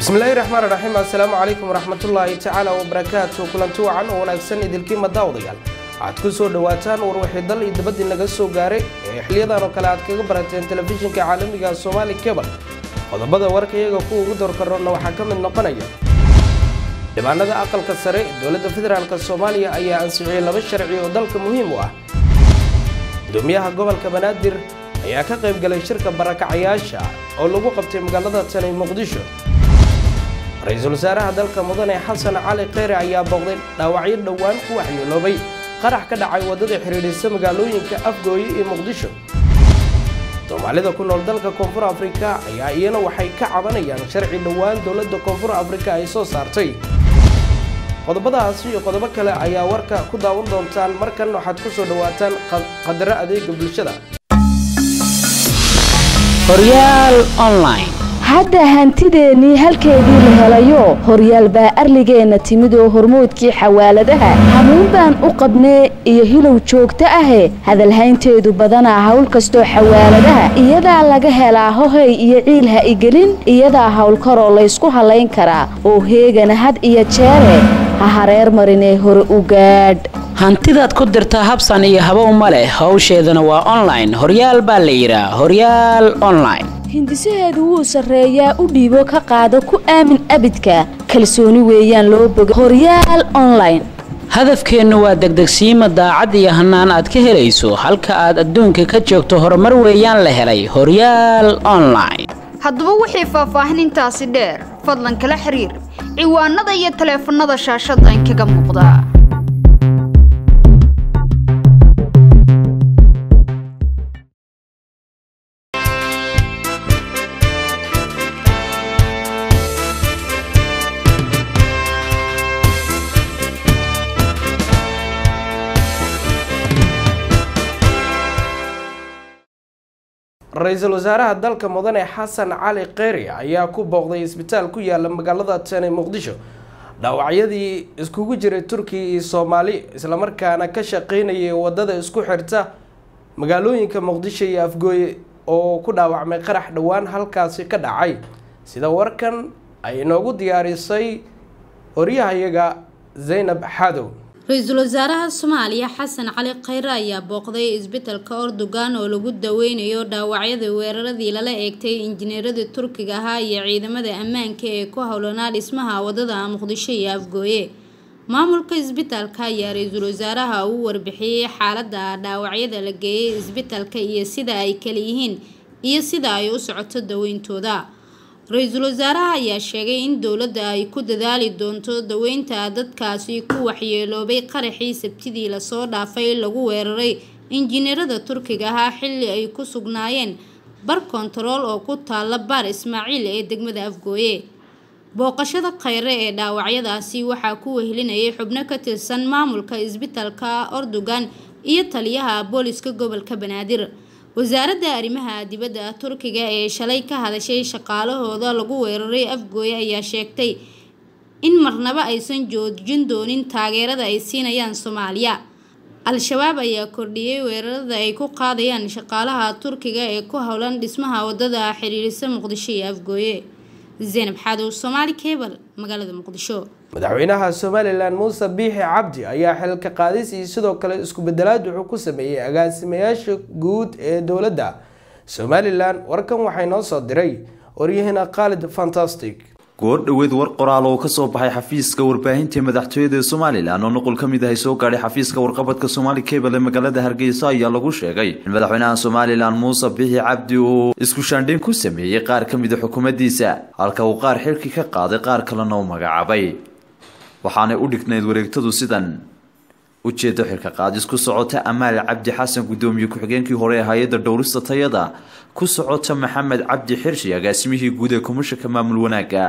bismillaahi raxmaan raxiim assalaamu calaykum waraxmatullaahi tacaala wabarakaatu kulanti wacan oo wanaagsan idilkiima daawadayaal waxaad ku soo dhowaataan warwixii dal iyo dabadii naga soo gaaray ee xiliyadan oo kale aad kaga barateen telefishinka caalamiga somaali kebal qodobada warka iyaga kuwa ugu doorkarona waxaa ka mid noqonaya dhibaanada aqalka sare ee dowladda federaalk soomaaliya ayaa ansixiyey laba sharci oo dalka muhiim u ah gudoomiyaha gobolka banaadir ayaa ka qayb galay shirka barakacayaasha oo lagu qabtay magaalada tani muqdisho ra-iisul wasaaraha dalka mudane xasan cali kheyre ayaa booqday dhaawacyo dhowaan ku waxyeeloobay qarax ka dhacay waddada xidhiidhisa magaalooyinka afgooye iyo muqdisho soomaalida ku nool dalka koonfur afrika ayaa iyana waxay ka cabanayaan sharci dhowaan dowladda koonfur afrika ay soo saartay qodobadaasi iyo qodobo kale ayaa warka ku daawan doontaan markan waxaad ku soo dhowaataan qadaro adeega bulshada horyaal online hadda hantideennii halkeedii la helayo horyaal baa arligeenna timid oo hormoodkii xawaaladaha hamuun baan u qabnee iyo hilow joogto ahe hadalhaynteedu badanaa hawl kastoo xawaaladaha iyadaa laga helaa hohay iyo ciil ha igelin iyadaa howlkaroo laysku hallayn karaa oo heegana had iyo jeere ha hareer marinee hore u gaadh hantidaad ku dirtaa habsan iyo habow ma leh howsheedana waa online horyaal baa la yidhaa horyaal online hindisaheedu wuu sarreeyaa u dhiibo ka qaado ku aamin abidka kalsooni weeyaan loo boga horyaal online hadafkeennu waa degdegsiima daacad iyo hannaan aad ka helayso halka aad adduunka ka joogto horumar weeyaan la helay horyaal online haddaba wixii faahfaahinintaasi dheer fadlan kala xiriir ciwaanada iyo taleefannada shaashadda inkaga muuqda ra-iisul wasaaraha dalka mudane xasan cali kheyre ayaa ku booqday isbitaal ku yaala magaalada tani muqdisho dhaawacyadii iskugu jiray turkiya iyo soomaali islamarkaana ka shaqeynayay wadada isku xirta magaalooyinka muqdisho iyo afgooye oo ku dhaawacmay qarax dhowaan halkaasi ka dhacay sida warkan ay inoogu diyaarisay horyahayaga zaynab xadow ra-iisul wasaaraha soomaaliya xasan cali kheyre ayaa booqday isbitalka ordogan oo lagu daweynayo dhaawacyada weeraradii lala eegtay injineeradii turkiga ahaa iyo ciidamada ammaanka ee ku howlanaa dhismaha wadada muqdisho iyo afgooye maamulka isbitaalka ayaa ra-iisul wasaaraha uu warbixiyey xaalada dhaawacyada la geeyay isbitalka iyo sida ay kala yihiin iyo sida ay u socoto daweyntooda ra-iisul wasaaraha ayaa sheegay in dowladda ay ku dadaali doonto daweynta dadkaasi ku waxyeeloobay qaraxii sabtidii lasoo dhaafay lagu weeraray injineerada turkiga ahaa xilli ay ku sugnaayeen bar kontarool oo ku taala baar ismaaciil ee degmada afgooye booqashada kheyre ee dhaawacyadaasi waxaa ku wehelinayay xubno ka tirsan maamulka isbitalka ordogan iyo taliyaha booliska gobolka banaadir wasaaradda arrimaha dibadda turkiga ee shalay ka hadashay shaqaalahooda lagu weeraray afgooye ayaa sheegtay in marnaba aysan joojin doonin taageerada ay siinayaan soomaaliya al-shabaab ayaa kordhiyey weerarada ay ku qaadayaan shaqaalaha turkiga ee ku howlan dhismaha wadada xiriirisa muqdisho iyo afgooye zaynab xaadow soomaali kebal magaalada muqdisho madaxweynaha somalilan muuse biixi cabdi ayaa xilka qaadis iyo sidoo kale isku bedelaad wuxuu ku sameeyey agaasimayaasha guud ee dowladda somalilan warkan waxay noo soo diray waryahina khaalid fantastic goor dhoweed war qoraal oo kasoo baxay xafiiska warbaahinta madaxtooyada ee somalilan oo nuqul ka mid ah soo gaadhay xafiiska warqabadka somaali cable ee magaalada hargeysa ayaa lagu sheegay in madaxweynaha somalilan muuse biixi cabdi uu isku shaandhayn ku sameeyey qaar ka mid a xukuumaddiisa halka uu qaar xilki ka qaaday qaar kalena u magacaabay waxaanay u dhignayd wareegtadu sidan ujeedo xilka qaadis ku socota amaal cabdi xasan gudoomiye ku-xigeenkii hore ee hay-adda dhowrista tayada ku socota maxamed cabdi xirshi agaasimihii guud ee komishanka maamul wanaagga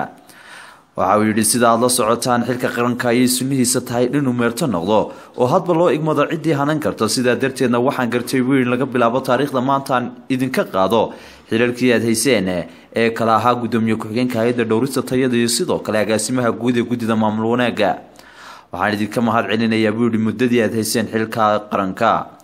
waxa uu yidhi sida aad la socotaan xilka qaranka ayay sunnihiisa tahay inuu meerto noqdo oo hadba loo igmado ciddii hanan karto sidaa darteedna waxaan gartay wiil laga bilaabo taariikhda maantaan idinka qaado xilalkii aad hayseen ee kala ahaa gudoomiye ku-xigeenka hay-adda dhowrista tayada iyo sidoo kale agaasimaha guud ee guddida maamul wanaagga waxaan idinka mahad celinayaa buu yihi muddadii aad hayseen xilka qaranka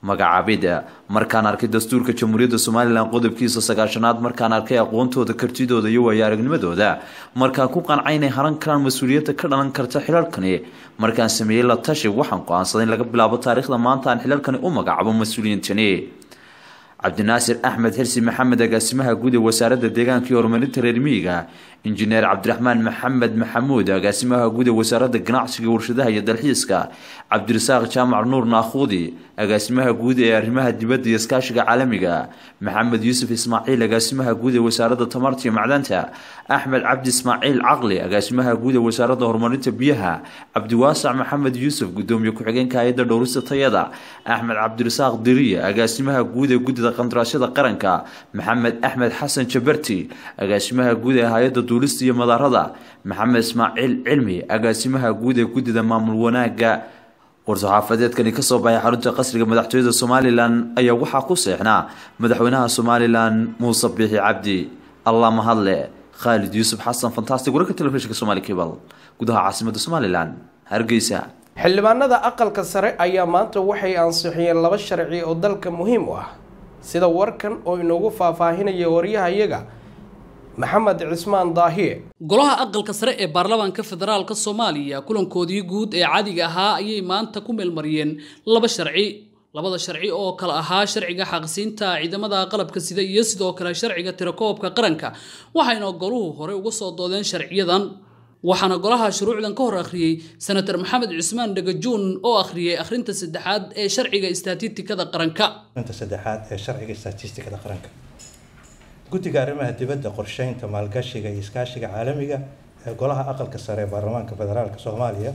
magacaabid markaan arkay dastuurka jamhuuriyadda somalilan qodobkiisa sagaashanaad markaan arkay aqoontooda kartidooda iyo waayo aragnimadooda markaan ku qancay inay haran karaan mas-uuliyadda ka dhalan karta xilalkani markaan sameeyey la tashi waxaan go-aansaday in laga bilaabo taariikhda maanta aan xilalkani u magacaabo mas-uuliyiintani cabdinaasir axmed xirsi maxamed agaasimaha guud ee wasaaradda deegaanka iyo horumarinta reer miyiga injineer cabdiraxmaan maxamed maxamuud agaasimaha guud ee wasaaradda ganacsiga warshadaha iyo dalxiiska cabdirasaaq jaamac nuur naakhuudi agaasimaha guud ee arrimaha dibadda iyo iskaashiga caalamiga maxamed yuusuf ismaaciil agaasimaha guud ee wasaaradda tamarta iyo macdanta axmed cabdi ismaaciil caqli agaasimaha guud ee wasaaradda horumarinta biyaha cabdiwaasac maxamed yuusuf gudoomiye ku-xigeenka hay-adda dhowrista tayada axmed cabdirasaaq diriye agaasimaha guud ee guddida qandaraasyada qaranka maxamed axmed xasan jabarti agaasimaha guud ee hay-adda duulista iyo madaarada maxamed ismaaciil cilmi agaasimaha guud ee guddida maamul wanaaga war-saxaafadeedkani kasoo baxay xarunta qasriga madaxtooyada somalilan ayaa waxaa ku seexnaa madaxweynaha somalilan muuse biixi cabdi allah mahadle khaalid yuusuf xasan fantastic wararka telefishinka somali cable gudaha caasimada somalilan hargeysa xildhibaanada aqalka sare ayaa maanta waxay ansixiyeen laba sharci oo dalka muhiim u ah sida warkan oo inoogu faahfaahinaya waryahayaga maxamed cismaan daahiye golaha aqalka sare ee baarlamaanka federaalka soomaaliya kulankoodii guud ee caadiga ahaa ayay maanta ku meelmariyeen laba sharci labada sharci oo kale ahaa sharciga xaqsiinta ciidamada qalabka sida iyo sidoo kale sharciga tirakoobka qaranka waxayna goluhu hore uga soo doodeen sharciyadan waxaana golaha shuruucdan ka hor akhriyey senator maxamed cusmaan dhagajuun oo akhriyey akhrinta saddexaad ee sharciga istatiistikada qaranka arinta saddexaad ee sharciga statistikada qaranka guddiga arrimaha dibadda qorsheynta maalgashiga iyo iskaashiga caalamiga ee golaha aqalka sare ee baarlamaanka federaalk soomaaliya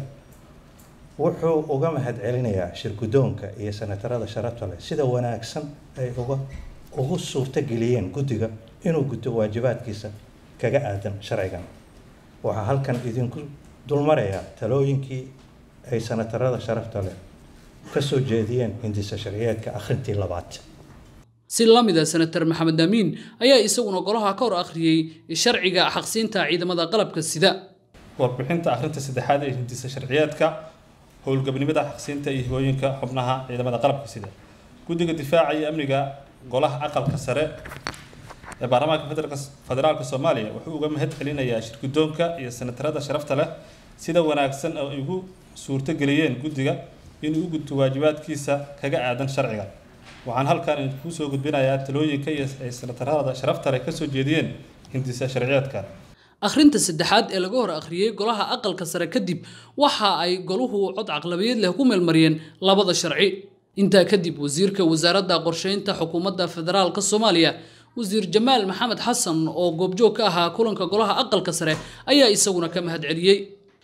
wuxuu uga mahadcelinayaa shirgudoonka iyo senatarada sharafta leh sida wanaagsan ay uga ugu suurtageliyeen guddiga inuu guto waajibaadkiisa kaga aadan sharcigan waxaa halkan idinku dulmarayaa talooyinkii ay senatarada sharafta leh kasoo jeediyeen hindisa sharciyeedka akhrintii labaad si la mid a senator maxamed amiin ayaa isaguna golaha ka hor akhriyey sharciga xaqsiinta ciidamada qalabka sida warbixinta akhrinta saddexaad ee hindisa sharciyeedka howlgabnimada xaqsiinta iyo hibooyinka xubnaha ciidamada qalabka sida guddiga difaaca iyo amniga golaha aqalka sare ee baarlamaanka federaalka soomaaliya wuxuu uga mahad celinayaa shirgudoonka iyo senatarada sharafta leh sida wanaagsan oo ay ugu suurtogeliyeen guddiga inuu u gudto waajibaadkiisa kaga aadan sharciga waxaan halkan idinku soo gudbinayaa talooyinka iyo ay senatarada sharafta leh kasoo jeediyeen hindisa sharciyeedka akhrinta saddexaad ee laga hor akhriyey golaha aqalka sare kadib waxa ay goluhu cod caqlabiyeed leh ku meelmariyeen labada sharci intaa kadib wasiirka wasaaradda qorsheynta xukuumadda federaalka soomaaliya wasiir jamaal maxamed xasan oo goobjoog ka ahaa kulanka golaha aqalka sare ayaa isaguna ka mahad celiyey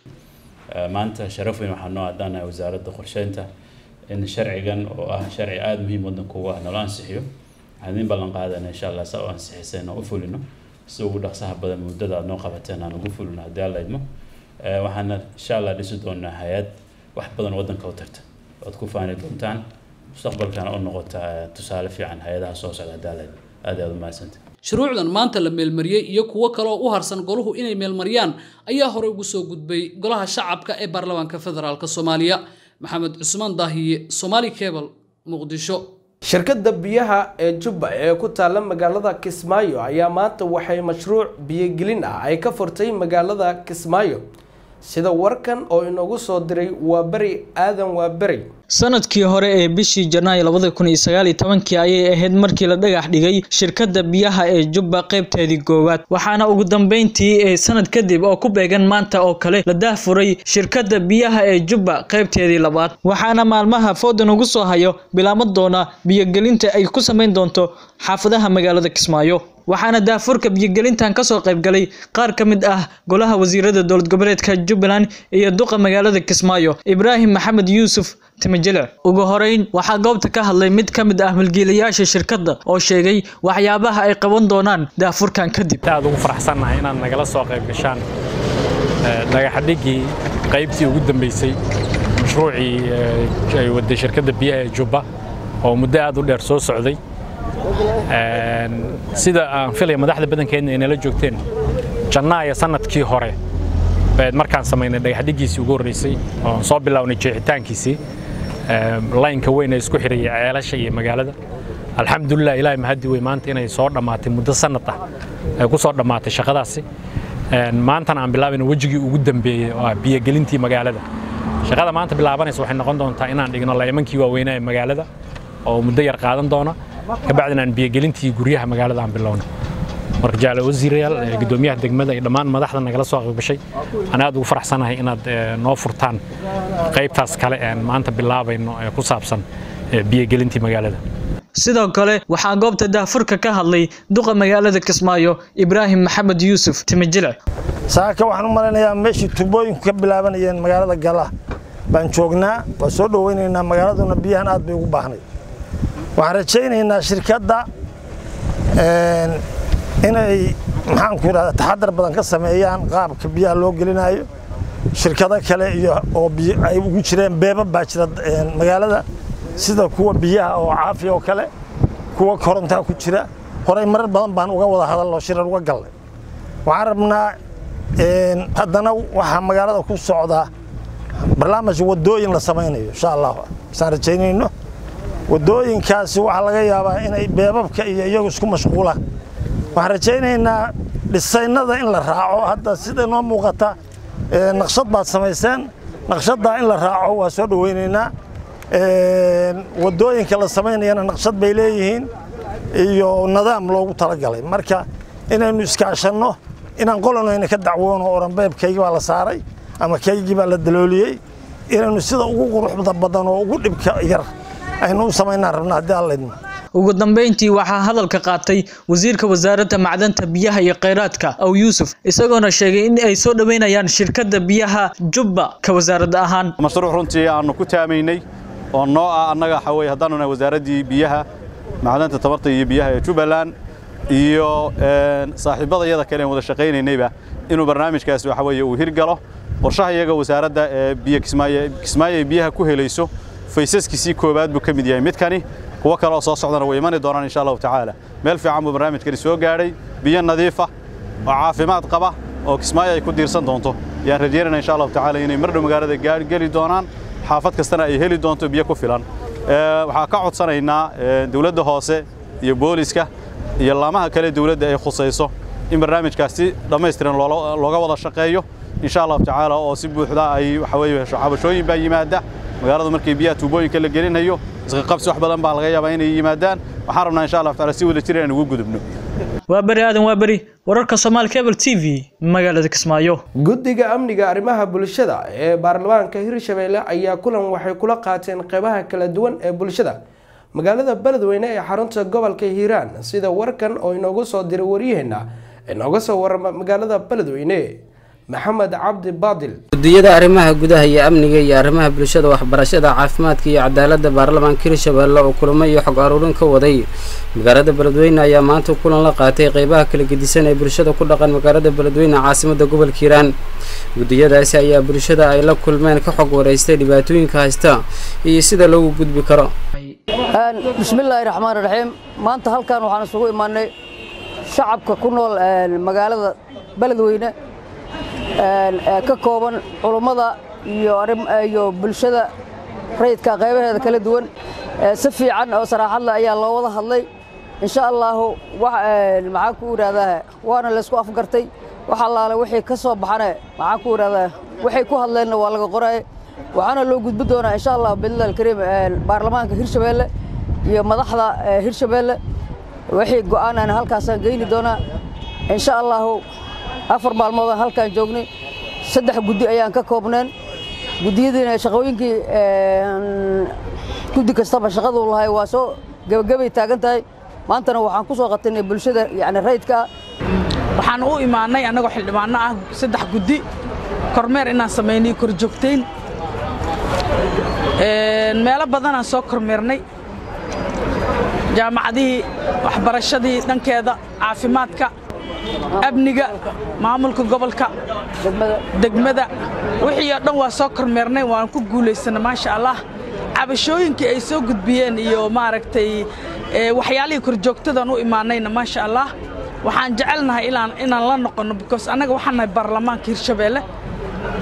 maanta sharaf weyn waxaa noo adaanahay wasaaradda qorsheynta in sharcigan oo ah sharci aada muhiim wadanka ugu ah nolo ansixiyo waxaan idin ballan qaadana insha allah saa u ansixiseen oo u fulino si ugu dhaqsaha badan muddada aad noo qabateen aan ugu fulino haddii alla idmo waxaana insha allah dhisi doonaa hay-ad wax badan wadanka u tarta oad ku faani doontaan mustaqbalkana u noqota tusaale fiican hay-adaha soo socda haddii alla idmo aad aad u mahadsantay shuruucdan maanta la meelmariyey iyo kuwo kale oo u harsan goluhu inay meelmariyaan ayaa horey ugu soo gudbay golaha shacabka ee baarlamaanka federaalk soomaaliya maxamed cusmaan daahiye somaali cable muqdisho shirkadda biyaha ee jubba ee ku taalla magaalada kismaayo ayaa maanta waxay mashruuc biyogelin ah ay ka furtay magaalada kismaayo sida warkan oo inoogu soo diray waa beri aadan waa beri sanadkii hore ee bishii janaayo labada kun iyo sagaal iyo tobankii ayay ahayd markii la dhagax dhigay shirkadda biyaha ee jubba qaybteedii koowaad waxaana ugu dambeyntii ee sanad kadib oo ku beegan maanta oo kale la daahfuray shirkadda biyaha ee jubba qaybteedii labaad waxaana maalmaha foodan ugu soo hayo bilaamo doona biyogelinta ay ku samayn doonto xaafadaha magaalada kismaayo waxaana daafurka biyogelintan kasoo qaybgalay qaar ka mid ah golaha wasiirada dowlad goboleedka jubbaland iyo duqa magaalada kismaayo ibraahim maxamed yuusuf timajele ugu horeyn waxaa goobta ka hadlay mid ka mid ah milkiilayaasha shirkadda oo sheegay waxyaabaha ay qaban doonaan daafurkan kadib aad ugu faraxsannahay inaad nagala soo qayb gashaan dhagaxadhigii qaybtii ugu dambeysay mashruucii ay waday shirkadda biyaha ee jubba oo muddo aad u dheer soo socday sida aan filaya madaxda badankeedna ay nala joogteen jannaaya sanadkii hore bayd markaan samaynay dhagaxdhigiisii ugu horreysay oon soo bilownay jeexitaankiisii laynka weyn ee isku xiraya ceelasha iyo magaalada alxamdulilah ilaahay mahadi wey maanta inay soo dhammaatay muddo sanad ah ay ku soo dhammaatay shaqadaasi maantana aan bilaabayna wejigii ugu dambeeyey oo ah biyogelintii magaalada shaqada maanta bilaabanaysa waxay noqon doontaa inaan dhigno laymankii waaweynaa ee magaalada oo muddo yar qaadan doona kabacdina aan biyogelintii guryaha magaalada aan bilowno marka jaale wasiirayaal gudoomiyaha degmada iyo dhammaan madaxda nagala soo qaybgashay aan aad ugu faraxsanahay inaad noo furtaan qaybtaas kale aan maanta bilaabayno ee ku saabsan biyogelintii magaalada sidoo kale waxaa goobta daahfurka ka hadlay duqa magaalada kismaayo ibraahim maxamed yuusuf timijile saaka waxaan u malaynayaa meeshii tubooyinku ka bilaabanayeen magaalada gala baan joognaa waa soo dhoweynaynaa magaaladuna biyahan aad bay ugu baahnay waxaan rajaynaynaa shirkadda inay maxaanku idhahda taxadar badan ka sameeyaan qaabka biyaha loo gelinayo shirkado kale iyo oo ay ugu jireen beeba baa jira magaalada sida kuwa biyaha oo caafi oo kale kuwa korontaa ku jira horey marar badan baan uga wada hadaloo shirar uga galnay waxaan rabnaa haddana waxaa magaalada ku socdaa barnaamij wadooyin la samaynayo insha allah isaan rajaynayno wadooyinkaasi waxaa laga yaabaa inay beebabka iyo iyagu isku mashquulaan waxaan rajaynaynaa dhisaynada in la raaco hadda sida noo muuqata naqshad baad samayseen naqshaddaa in la raaco waa soo dhoweynaynaa wadooyinka la samaynayana naqshad bay leeyihiin iyo nidaam loogu talagalay marka inaynu iskaashanno inaan qolanayna ka dacwoono oranbeebkaygii baa la saaray ama kaygii baa la dalooliyey inaynu sida ugu quruxda badan oo ugu dhibka yar aynu u samaynaan rabna haddii allaydmo ugu dambeyntii waxaa hadalka qaatay wasiirka wasaaradda macdanta biyaha iyo kheyraadka aw yuusuf isagoona sheegay in ay soo dhoweynayaan shirkadda biyaha jubba ka wasaaradda ahaan mashruuc runtii aanu ku taamaynay oo noo ah annaga waxa weye haddaanu nahay wasaaraddii biyaha macdanta tamarta iyo biyaha ee jubbaland iyo saaxiibada iyada kale aan wada shaqaynaynayba inuu barnaamijkaasi waxa weeye uu hirgalo qorshaha iyaga wasaaradda ee biyo kismaayo kismaayo ay biyaha ku helayso faysaskiisii koowaad buu ka mid yahay midkani kuwo kale oo soo socdana way imani doonaan insha allahu tacaala meel fiican buu barnaamijkani soo gaadhay biyo nadiif ah oo caafimaad qaba oo kismaayo ay ku diirsan doonto yaan rajaynayna insha allahu tacaala inay mar dhow magaalada geli doonaan xaafad kastana ay heli doonto biyo ku filan waxaa ka codsanaynaa dowladda hoose iyo booliska iyo laamaha kale dowladda ay khusayso in barnaamijkaas si dhammaystiran looga wada shaqeeyo insha allahu tacaala oo si buuxda ay waxa weeye xabashooyin baa yimaada magaalada markii biyaha tuubooyinka la gelinayo isqaqabsi wax badan baa laga yaabaa inay yimaadaan waxaan rabnaa insha allahu tacaala si wada jir inaan ugu gudubno waa beri aadan waa beri wararka soomaali cable t v magaalada kismaayo guddiga amniga arrimaha bulshada ee baarlamaanka hirshabeelle ayaa kulan waxay kula qaateen qeybaha kala duwan ee bulshada magaalada beledweyne ee xarunta gobolka hiiraan sida warkan oo inoogu soo diray waryaheena inooga soo warama magaalada beledweyne maxamed cabdi baadil gudiyada arrimaha gudaha iyo amniga iyo arrimaha bulshada waxbarashada caafimaadka iyo cadaaladda baarlamaanka hirshabeelle oo kulamo iyo xog aruurin ka waday magaalada beledweyne ayaa maanta kulan la qaatay qeybaha kala gedisan ee bulshada ku dhaqan magaalada beledweyne caasimada gobolka hiiraan gudiyadaasi ayaa bulshada ay la kulmeen ka xog wareystay dhibaatooyinka haysta iyo sida loogu gudbi karo bismillaahi raxmaan raxiim maanta halkan waxaan isugu imaanay shacabka ku nool magaalada beledweyne ka kooban culummada iyo bulshada rayidka qaybaheeda kala duwan si fiican oo saraaxadle ayaa loo wada hadlay insha allaahu maxaan ku idhahdaa waana laysku afgartay wax allaale wixii ka soo baxane maxaan ku idhahdaa waxay ku hadleenna waa laga qoraaye waxaana loo gudbi doonaa insha allah biidnillahi alkariim baarlamaanka hirshabeelle iyo madaxda hirshabeelle wixii go'aan aan halkaasaan geyni doonaa insha allaahu afar maalmoodaan halkaan joognay saddex guddi ayaan ka koobneen guddiyadiina shaqooyinkii guddi kastaba shaqaduu lahay waa soo gebagabay taagan tahay maantana waxaan ku soo qatinay bulshada yani rayidka ah waxaan u imaannay annagoo xildhibaanno ah saddex guddi kormeer inaan samaynay korjoogtayn meelo badanaan soo kormeernay jaamacadihii waxbarashadii dhankeeda caafimaadka amniga maamulka gobolka degmada wixii oo dhan waa soo kormeernay waan ku guulaysana maasha allah cabashooyinkii ay soo gudbiyeen iyo maaragtay waxyaalihii korjoogtadan u imaanayna maasha allah waxaan jecelnahay inaan la noqonno because annaga waxaan nahay baarlamaanka hirshabeelle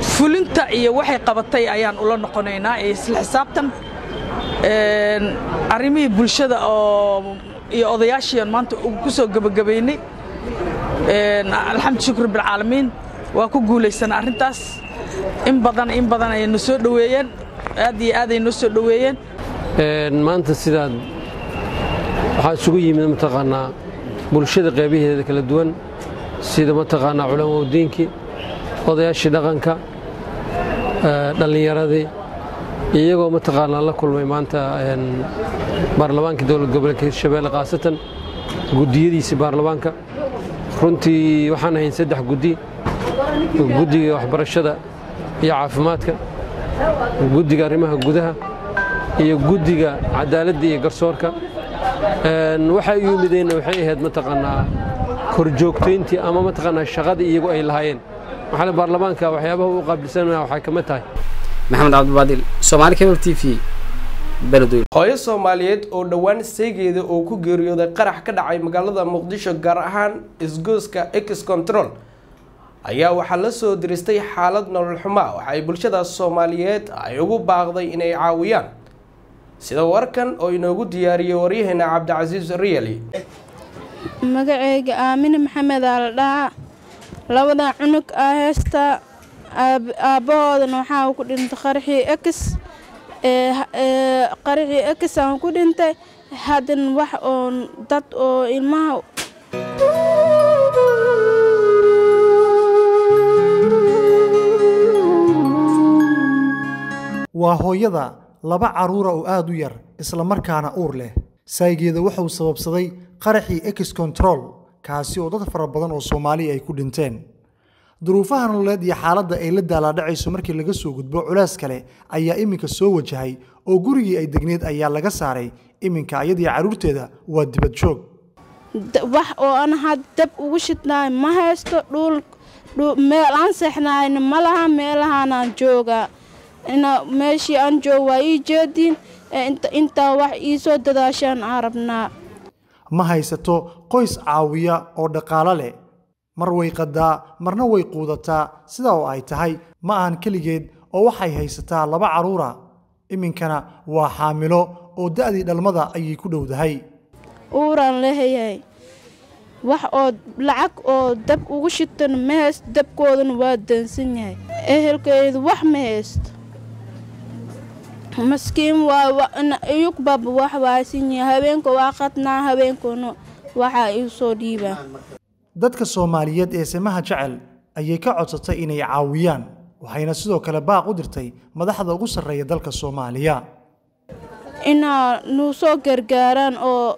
fulinta iyo waxay qabatay ayaan ula noqonaynaa ee isla xisaabtan arrimihii bulshada oo iyo odayaashiian maanta ku soo gebagabaynay alxamdu shukr bilcaalamiin waa ku guulaysana arrintaas in badan in badan ayay noo soo dhoweeyeen aad iyo aad ay noo soo dhoweeyeen maanta sidaad waxaa isugu yimid mataqaanaa bulshada qeybaheeda kala duwan sida mataqaanaa culamaudiinkii odayaashii dhaqanka dhallinyaradii iyagoo mataqaanaa la kulmay maanta baarlamaanka dowlad goboleedka hirshabeelle khaasatan guddiyadiisii baarlamaanka runtii waxaan ahayn saddex guddi guddiga waxbarashada iyo caafimaadka guddiga arrimaha gudaha iyo guddiga cadaaladda iyo garsoorka waxay u yimideenna waxay ahayd mataqaanaa korjoogtayntii ama mataqaanaa shaqadii iyagu ay lahaayeen maxaa baarlamaanka waxyaabaha u qaabilsanaya waxay ka mid tahay maxamed cabdibaadil soomaali cable t v beledweyne hooyo soomaaliyeed oo dhowaan seegeeda oo ku geeriyooday qarax ka dhacay magaalada muqdisho gaar ahaan isgooska ex control ayaa waxaa la soo diristay xaalad nolol xumaa waxa ay bulshadaas soomaaliyeed ay ugu baaqday inay caawiyaan sida warkan oo inoogu diyaariyey waryaheena cabdicasiis riyali magaceyga aamine maxamed aa la dhahaa labada cunug aa heystaa aabbahoodana waxaa ku dhintay qaraxii ex qaraxii ex aan ku dhintay haddana wax oo dad oo ilmaha waa hooyada laba carruura oo aad u yar isla markaana uur leh saygeeda wuxuu sababsaday qaraxii ex control kaasi oo dad fara badan oo soomaaliya ay ku dhinteen duruufaha nololeed iyo xaaladda ay la daalaadhacayso markii laga soo gudbo culays kale ayaa iminka soo wajahay oo gurigii ay degneed ayaa laga saaray iminka ayadii carruurteeda waa dibad joog wax oo aan had dab ugu shidnaay ma haysto dhul meel aan seexnaayna ma laha meelahaanaan joogaa ina meeshii aan joog waa ii jeediin intaa wax ii soo dadaashaan aan rabnaa ma haysato qoys caawiya oo dhaqaalo leh mar way qadaa marna way quudataa sidaa oo ay tahay ma ahan keligeed oo waxay haysataa laba carruura iminkana waa xaamilo oo da'dii dhalmada ayay ku dhowdahay uuraan leeyahay wax oo lacag oo dab ugu shitana ma haysto dabkoodana waa dansan yahay ehelkeedu wax ma haysto maskiin waa iyugbaba wax waasan yahay habeenka waa qadnaa habeenkuna waxaa iu soo dhiibaa dadka soomaaliyeed ee samaha jecel ayay ka codsatay inay caawiyaan waxayna sidoo kale baaq u dirtay madaxda ugu sarreeya dalka soomaaliya inaa nuu soo gargaaraan oo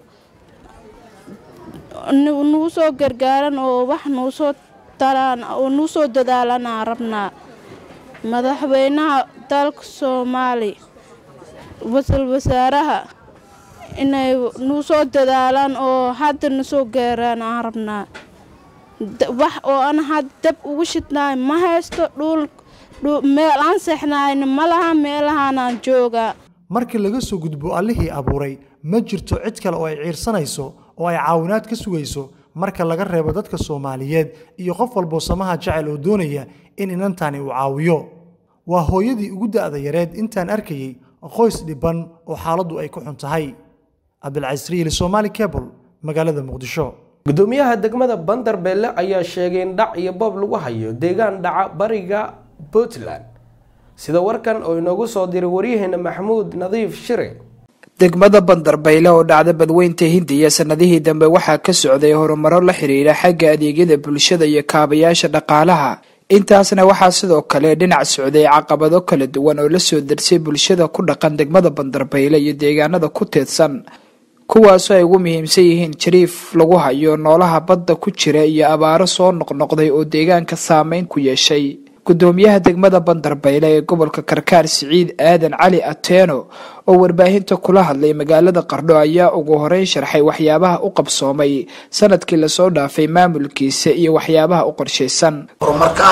nuu soo gargaaraan oo wax nuu soo taraan oo nuu soo dadaalanaa rabnaa madaxweynaha dalka soomaali wasal wasaaraha inay nuu soo dadaalaan oo hadda na soo gaaraan aan rabnaa wax oo aan had dab ugu shidnaay ma haysto dhul meel aan seexnaayna ma laha meelahaanaan joogaa markii laga soo gudbo allihii abuuray ma jirto cid kale oo ay ciirsanayso oo ay caawinaad ka sugayso marka laga reebo dadka soomaaliyeed iyo qof walboo samaha jecel oo doonaya in inantani uu caawiyo waa hooyadii ugu da'da yareed intaan arkayey qoys dhibban oo xaaladdu ay ku xun tahay cabdilcasriili somaali cable magaalada muqdisho gudoomiyaha degmada bandarbeelle ayaa sheegay in dhac iyo boob lagu hayo deegaan dhaca bariga puntland sida warkan oo inoogu soo diray waryaheena maxamuud nadiif shire degmada bandarbayle oo dhacda badweynta hindiya sanadihii dambe waxaa ka socday horumaro la xiriira xagga adeegyada bulshada iyo kaabayaasha dhaqaalaha intaasna waxaa sidoo kale dhinac socday caqabado kala duwan oo lasoo darsay bulshada ku dhaqan degmada bandarbayle iyo deegaanada ku teedsan kuwaasoo ay ugu muhiimsan yihiin jariif lagu hayo noolaha badda ku jira iyo abaaro soo noqnoqday oo deegaanka saameyn ku yeeshay gudoomiyaha degmada bandarbayle ee gobolka karkaar siciid aadan cali ateeno oo warbaahinta kula hadlay magaalada qardho ayaa ugu horeyn sharxay waxyaabaha u qabsoomay sanadkii lasoo dhaafay maamulkiisa iyo waxyaabaha u qorshaysan horumarka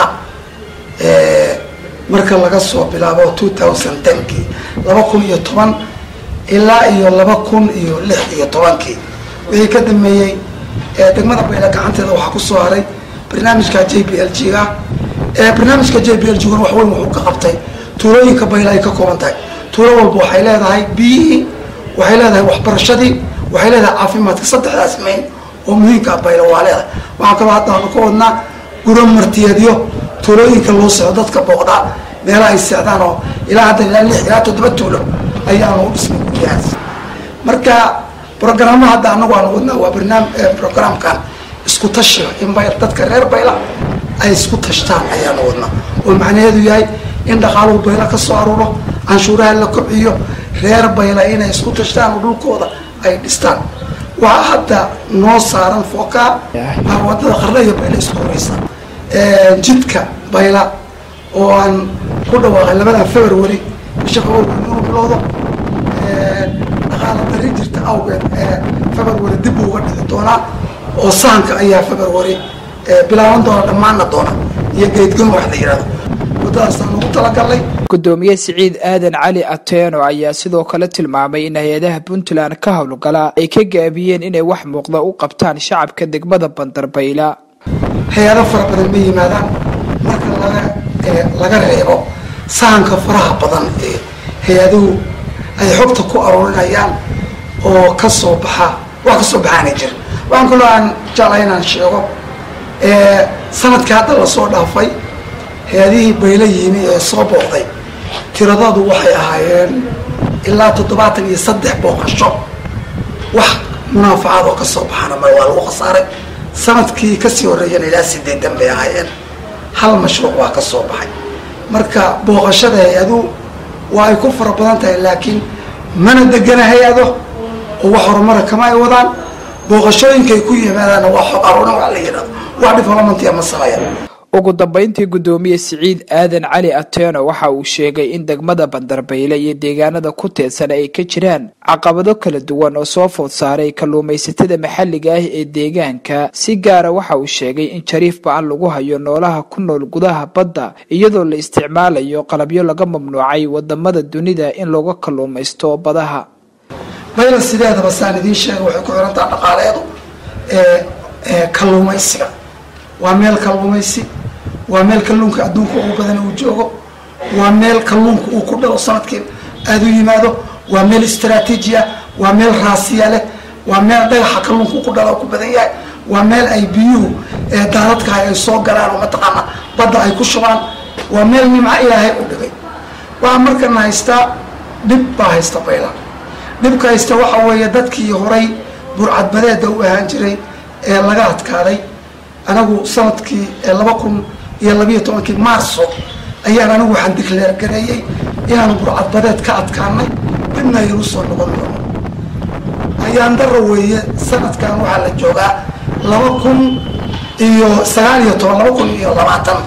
marka laga soo bilaabo kii laba kun iyo toban ilaa iyo laba kun iyo lix iyo tobankii wixii ka dambeeyey degmada bayle gacanteeda waxaa ku soo haray barnaamijka j b l g ga barnaamijka j b l jugan wax weyn wuxuu ka qabtay tuulooyinka bayla ay ka kooban tahay tuulo walba waxay leedahay biyihii waxay leedahay waxbarashadii waxay leedahay caafimaadka saddexdaas mayn oo muhiimka ah bayla waa leedahay waxaa kaloo hadda aanu ka wadnaa guro martiyeedyo tuulooyinka loo socdo dadka booqdaa meelaha ay seexdaan oo ilaa hadda ilaa lix ilaa toddoba tuulo ayaanu u dhisnay guryahaas marka brogramma hadda anagu aanu wadnaa waa barnaam programkan isku tashiga in bay dadka reer bayla ay isku tashtaan ayaanu wadnaa oo macnaheedu yahay in dhaqaaluhu bayla ka soo aruuro canshuuraha la kobciyo reer bayla inay isku tashtaan oo dhulkooda ay dhistaan waxaa hadda noo saaran fookaa wadada qarna iyo bayla isku horeysa jidka bayla oo aan ku dhawaaqay labadan february bisha february inuu bilowdo dhaqaala dari jirta awgeed february dib uga dhici doonaa oo sahanka ayaa february bilaaban doona dhammaana doona iyo geedgon wax la yidhahdo wadadaasaan ugu talagalnay gudoomiye siciid aadan cali ateeno ayaa sidoo kale tilmaamay in hay-adaha puntland ka howlgala ay ka gaabiyeen inay wax muuqda u qabtaan shacabka degmada bandarbayla hay-ado fara badan ma yimaadaan marka laga laga reebo sahanka faraha badan ee hay-aduhu ay xogta ku aruurinayaan oo kasoo baxa wax kasoo baxaana jira waxaan kaloo aan jeclay inaan sheego sanadkii hadda lasoo dhaafay hay-adihii bayla yimi ee soo booqday tiradoodu waxay ahaayeen ilaa toddobaatan iyo saddex booqasho wax munaafacaad oo kasoo baxana ma waa lagu khasaaray sanadkii kasii horreeyana ilaa sideedan bay ahaayeen hal mashruuc waa ka soo baxay marka booqashada hay-aduhu waa ay ku fara badan tahay laakiin mana degana hay-ado oo wax horumara kama ay wadaan booqashooyinkay ku yimaadaanna waa xog aruurin wax la yidhahdo wax developmentia ma sameeya ugu dambeyntii gudoomiye siciid aadan cali ateeno waxa uu sheegay in degmada bandarbayle iyo deegaanada ku teedsan ay ka jiraan caqabado kala duwan oo soo food saaray kalluumaysatada maxalliga ah ee deegaanka si gaara waxa uu sheegay in jariif ba-an lagu hayo noolaha ku nool gudaha badda iyadoo la isticmaalayo qalabyo laga mamnuucay wadamada dunida in looga kalluumaysto badaha bayla sideedaba saan idiin sheega waxay ku xirantaha dhaqaaleedu ee kalluumaysiga waa meel kalluumaysi waa meel kalluunka adduunka ugu badan uu joogo waa meel kalluunka uu ku dhalo sanadkii aada u yimaado waa meel istraatiiji ah waa meel raasiya leh waa meel dhagaxa kalluunka ku dhalo ku badan yahay waa meel ay biyuhu daaradkaha ay soo galaan oo mataqaana badda ay ku shubaan waa meel nimco ilaahay u dhigay waxaa markana haystaa dhib baa haysta bayla dhibka haysta waxa weeye dadkii horay burcadbadeeda u ahaan jiray ee laga adkaaday anagu sanadkii laba kun iyo labiiyo tobankii maarso ayaan anigu waxaan dikleer gareeyey inaanu burcadbadeed ka adkaanay dibna aynu soo noqon doono ayaan dara weeye sanadkan waxaa la joogaa laba kun iyo sagaal iyo toban laba kun iyo labaatan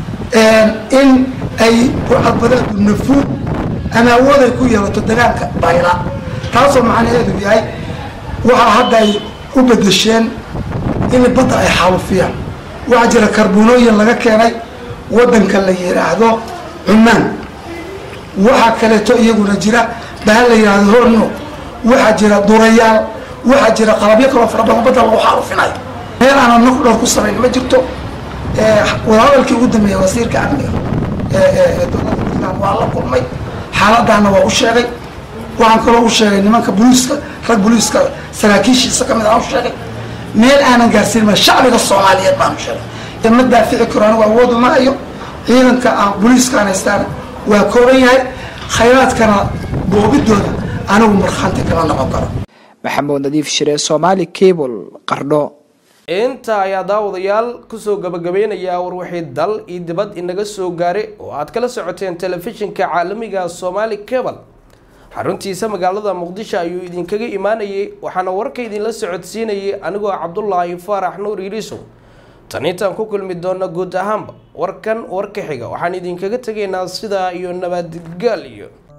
in ay burcadbadeedu nafuud ama awood ay ku yeelato degaanka bayla taasoo macnaheedu yahay waxaa hadda ay u bedesheen in badda ay xaalufiyaan waxaa jira karbonooyin laga keenay waddanka la yidhaahdo cumaan waxaa kaleeto iyaguna jira bahal la yidhaahdo horno waxaa jira durayaal waxaa jira qalabyo kaloo fara badan badda lagu xaalufinayo meel aanan naf dhowr ku samayn ma jirto wadahadalkii ugu dambeeya wasiirka amniga ee dowladda puntland waa la kulmay xaaladaana waa u sheegay waxaan kaloo u sheegay nimanka booliiska rag booliiska saraakiishiisa kamid aan u sheegay meel aanan gaarsiin ma shacbiga soomaaliyeed baanu sheegay ma daafici karo anigu awoodu ma hayo ciidanka aan booliiskaan haystaan waa kooban yahay khayraadkana boobidooda anigu markhaanti kama noqon karo maxamuud nadiif shire somaali cable qardho inta ayaa daawadayaal kusoo gabagabeynayaa war wixii dal iyo dibad inaga soo gaaray oo aad kala socoteen telefishinka caalamiga somaali cable xaruntiisa magaalada muqdisho ayuu idinkaga imaanayay waxaana warka idinla socodsiinayay anigoo cabdulaahi faarax nuur iriisow tan intaan ku kulmi doona guud ahaanba warkan warka xiga waxaan idinkaga tegaynaa sidaa iyo nabadgaal iyo